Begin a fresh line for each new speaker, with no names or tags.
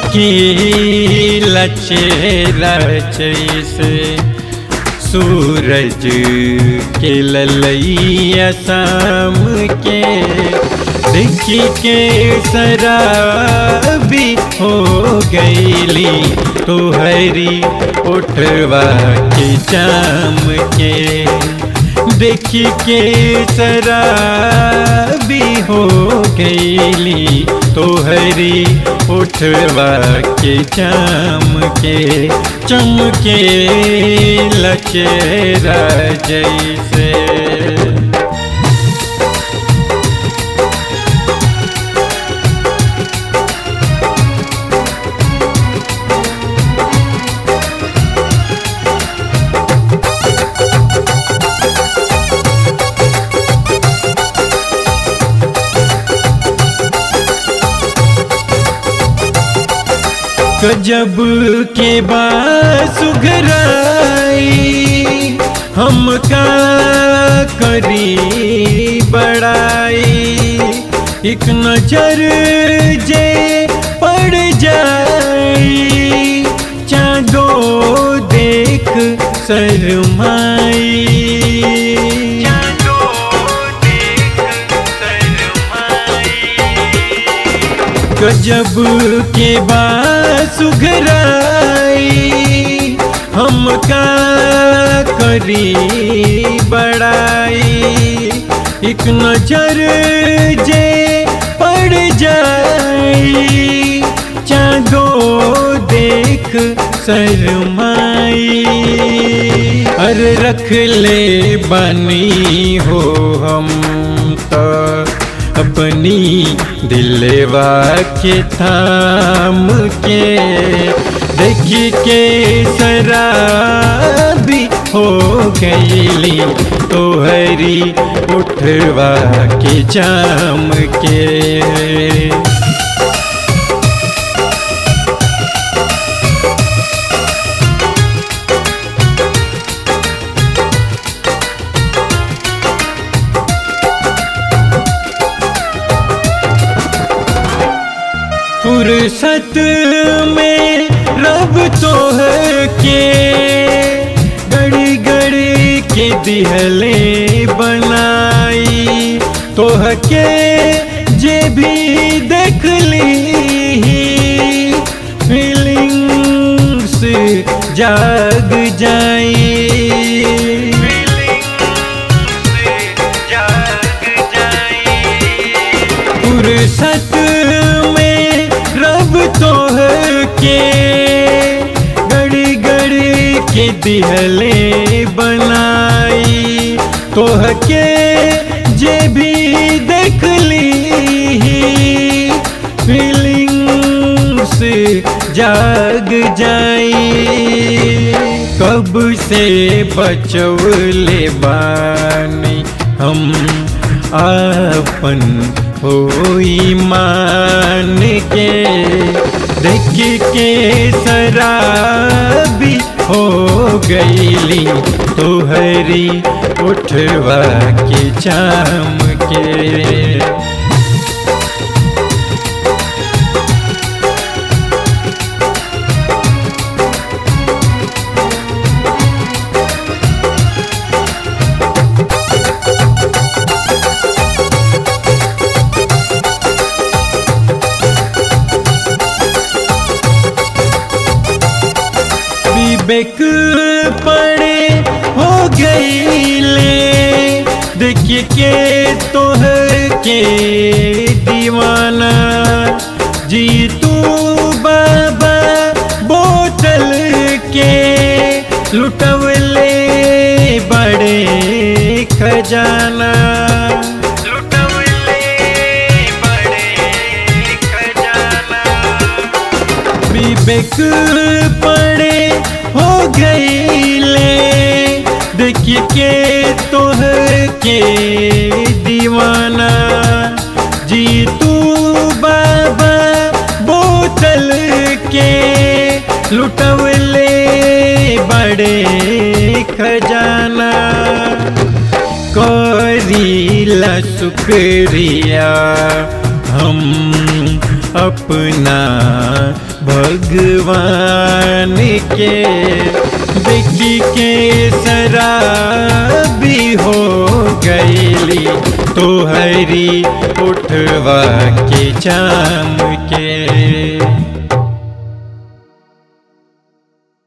चमकी लचेरा जैसे सूरज के ललैया शाम के देखी के शराबी हो गईली तोहरी उठवा के चाम के देखी के शराबी हो गईली तोहरी उठवा के चाम के चमके लचेरा जैसे गजब के बासुघराई हम का करी बड़ाई एक नजर जे पड़ जाई चांदो देख शरमाई चांदो देख शरमाई गजब के बासुघराई हम का करी बड़ाई एक नजर जे पड़ जाई चांदो देख शरमाई अरे रख ले बनी हो हम तो अपनी दिलवा के थाम के देखी के शराबी हो गईली तोहरी उठवा के जाम के फुर्सत में रब तो है के गड़ी गड़ी के दिहले बनाई तो के जे भी देख ली फीलिंग्स जाग जाई फुर्सत में रब तो है के गड़ी गड़ी के दिहले बनाई तो के जे भी देख ली फीलिंग्स जाग जाई कब से बचौले बानी हम आपन होई मान के देख के शराबी हो गईली तोहरी उठवा के चाम के विवेक पड़े हो गईले देख के तोहर के दीवाना जी तू बाबा बोतल के लुटवले बड़े खजाना लुटवले बड़े खजाना विवेक पड़े हो गईले देख के तोहर के दीवाना जी तू बाबा बोतल के लुटवले बड़े खजाना करीला शुक्रिया हम अपना भगवान के देखी के शराबी हो गईली तो हरी उठवा के चाम के